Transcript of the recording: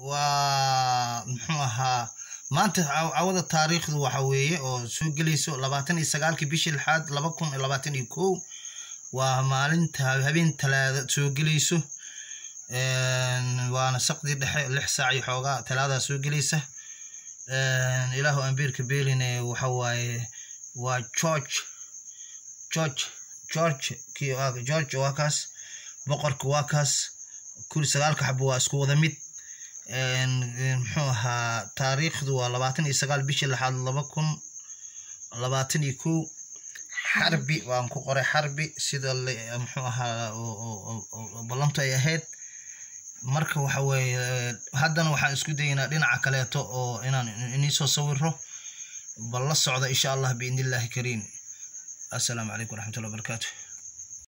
waa muxuu ahaa maanta cawada taariikhdu waxa weeye oo soo gelayso labaatan iyo sagaalkii bishii lixaad laba kun iyo labaatan iyo kow waa maalinta habeen talaada soo gelayso waana saqdi dhexe lix saac iyo xoogaa talaadaa soo gelaysa ilaahu ambiirka beeline waxa waaye waa george george george kii george waa kaas boqorka waa kaas kuli sagaalka xabo waa isku wada mid muxuu ahaa taariikhdu waa labaatan iyo sagaal bishii lixaad laba kun labaatan iyo kow xarbi waan ku qoray xarbi sida muxuu ahaa ballantu ay ahayd marka waxa weeye haddana waxaan isku daynaa dhinaca kaleeto oo inaan iniisoo sawiro bal la socda insha allah biidni illaahi kariim assalaamu calaykum waraxmatullahi wabarakaatu